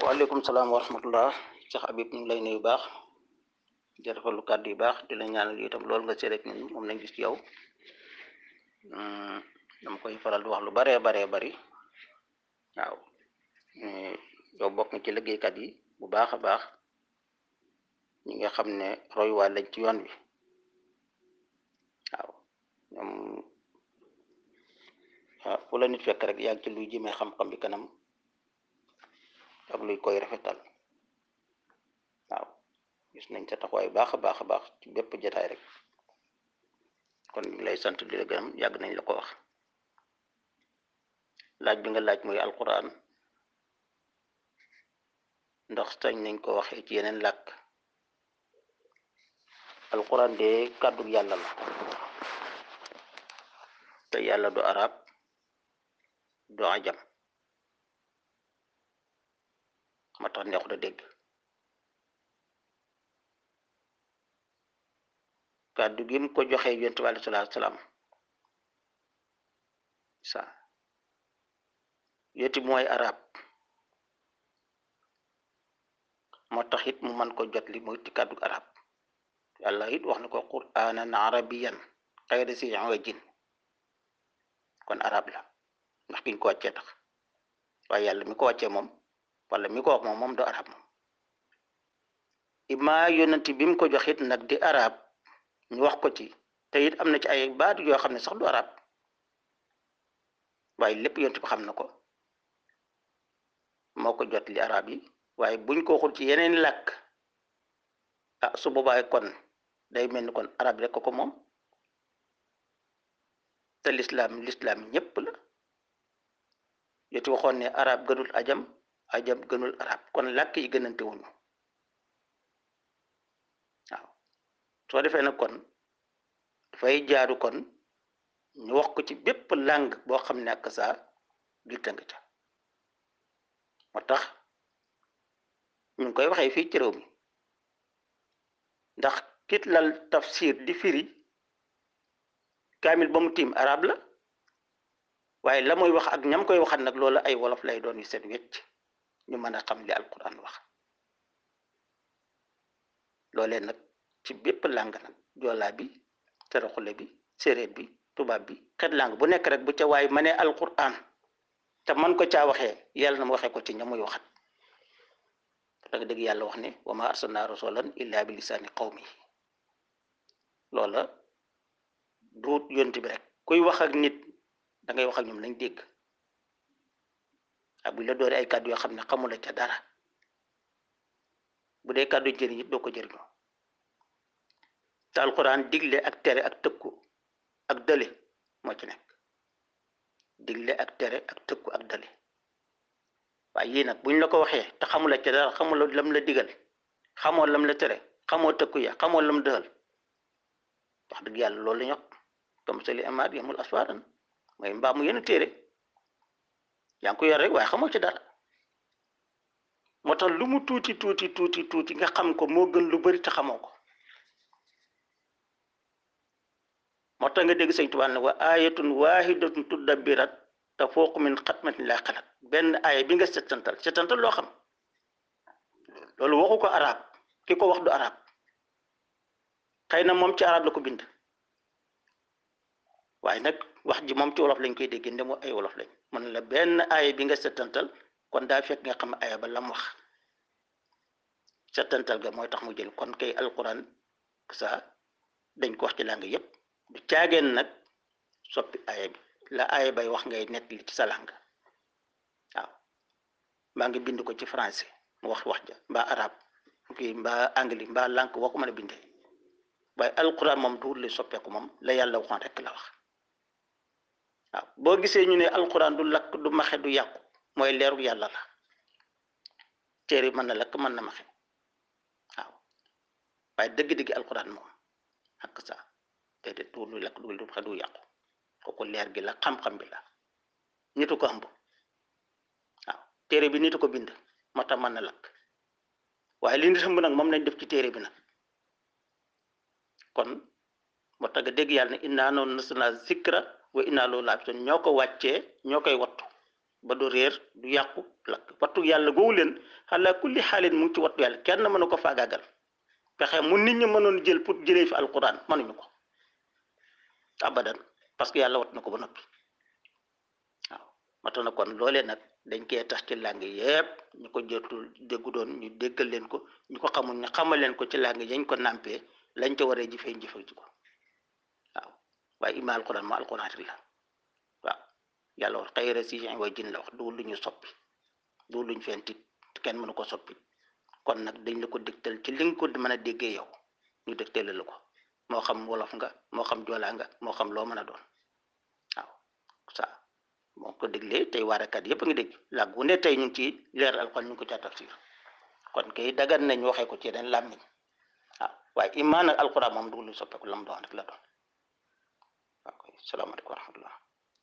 waaleykum salaam wa rahmatullah Cheikh Habib ñu ngi lay nuyu baax di rafetlu kàddu yu baax di la ñaanal yi itam loolu nga seet rek ñun moom lañ gis ci yow dama koy faral di wax lu baree baree bari waaw yow bokk nga ci liggéeykat yi bu baax a baax ñi nga xam ne royuwaay lañ ci yoon wi waaw ñoom fu la nit fekk rek yaa ngi ci luy jëmee xam-xam bi kanam ak luy koy rafetal waaw gis nañ sa taxawaay baax a baax a baax ci bépp jotaay rek kon ñu lay sant di la gërëm yàgg nañ la ko wax laaj bi nga laaj muy alquran ndax sañ nañ ko waxee ci yeneen làkk alquran de kàddu yàlla la te yàlla du arab du ajam ma tax neexut a dégg kàddu gi mu ko joxee yonent bi aleyhi salaatu salaam sa yoti mooy arab moo tax it mu man ko jot li mooy ci kàddu arab yàlla it wax na ko qur'aanan arabiyan xayra si wajin kon arab la ndax kiñ ko wàccee tax waaye yàlla mi ko wàccee moom wala mi ko wax moom moom du arab moom ima yonent bi mu ko joxit nag di arab ñu wax ko ci te it am na ci ay baat yoo xam ne sax du arab waaye lépp yonent bi xam na ko moo ko jot li arab yi waaye buñ ko waxul ci yeneen làkk ah su boobaa kon day mel ni kon arab rek ko ko moom te lislaam lislaam ñépp la yoti waxoon ne arab gënul ajam ajam gënul arab kon làkk yi gënante wuñu waaw soo defee nag kon dafay jaaru kon ñu wax ko ci bépp langue boo xam ne ak saa biir tënk ca moo tax ñu ngi koy waxee fii ci réew mi ndax kit lal tafsir di firi kaamil ba mu tiim arab la waaye la muy wax ak ñam koy waxat nag loolu ay wolof lay doon yu set wecc ñu mën a xam li alquran wax loolee nag ci bépp làng nag joolaa bi saraxule bi séeréer bi tubaab bi xet làng bu nekk rek bu ca waay ma ne alquran te man ko caa waxee yàlla na mu waxee ko ci ña muy waxat da nga dégg yàlla wax ne wa ma arsalna rasulan illa bi lisaani qawmi loola duut yont bi rek kuy wax ak nit da ngay wax ak ñoom lañ dégg ak bu la doore ay kàddu yoo xam ne xamula ca dara bu dee kàddu jëriñ it doo ko jëriñoo te alquran digle ak tere ak tëkku ak dële moo ci nekk digle ak tere ak tëkku ak dële waaye yii nag buñ la ko waxee te xamula ca dara xamula lam la digal xamoo lam la tere xamoo tëkku ya xamoo lam dëxal wax dëgg yàlla loolu la ñu wax comme sali amaat yamul aswaaran mooy mbaa mu yenn téere yaa ngi ko yor rek waaye xamoo ci dara moo tax lu mu tuuti tuuti tuuti tuuti nga xam ko moo gën lu bari te xamoo ko moo tax nga dégg sëñ Tuubaa ne wa ayatun wahidatun tudabbirat te fooqu min xatmatin laa xalat benn aaya bi nga setantal setantal loo xam loolu waxu ko arab ki ko wax du arab xëy na moom ci arab la ko bind waaye nag wax ji moom ci wolof lañ koy dégg ndemo ay wolof lañ mën la benn aaya bi nga setantal kon daa fekk nga xam aaya ba lam wax setantal ga mooy tax mu jël kon kay alquran sa dañ ko wax ci làng yépp du caageen nag soppi aaya bi la aaya bay wax ngay nett li ci sa làng waaw mbaa ngi bind ko ci français mu wax wax ja mbaa arab kii mbaa anglais mbaa lànk woo ko mën a bindee waaye alquran moom duur li soppeeku moom la yàlla waxoon rek la wax waaw boo gisee ñu ne alquran du lakk du maxe du yàqu mooy leeru yàlla la téere mën na lakk mën na maxe waaw waaye dëgg-dëgg alquran moom ak sa déedéet du lu lakk du lu maxe du yàqu kooku leer gi la xam-xam bi la nitu ko ëmb waaw téere bi nitu ko bind moo tax mën na lakk waaye li nit ëmb nag moom lañ def ci téere bi nag kon moo tax nga dégg yàlla ne innaa noonu nazzalnaa zikra wa innaa lahu laafizuun ñoo ko wàccee ñoo koy wattu ba du réer du yàqu lakk wattu yàlla googu leen xalaa kulli xaalin mu ngi ci wattu yàlla kenn mënu ko faagaagal pexe mu nit ñi mënoon jël pour jëlee fi alquran mënuñu ko abadan parce que yàlla wat na ko ba noppi waaw mata na kon loolee nag dañ koy tax ci làng yépp ñu ko jotul déggu doon ñu déggal leen ko ñu ko xamul ñu xamal leen ko ci làng yañ ko nàmpee lañ ca waree jëfee jëfee ji ko waaw waaye ima alquran ma alquran rek la waaw yàlla wax xayra si way jin la wax du lu ñu soppi du luñ fenti kenn mënu ko soppi kon nag dañ la ko dégtal ci li nga ko mën a déggee yow ñu dégtale la ko moo xam wolof nga moo xam joolaa nga moo xam loo mën a doon waaw ça moo ko déglee tey waarakat yëpp a ngi dégg làgg wu ne tey ñu ngi ci leer alxuraan ñu ngi ko ca tafsir kon kay dagan nañ waxee ko ci yeneen làmmiñ waaw waaye imaan ak alxuraan moom du lu soppeeku la mu doon rek la doon waaw salaamaaleykum wa rahmatullah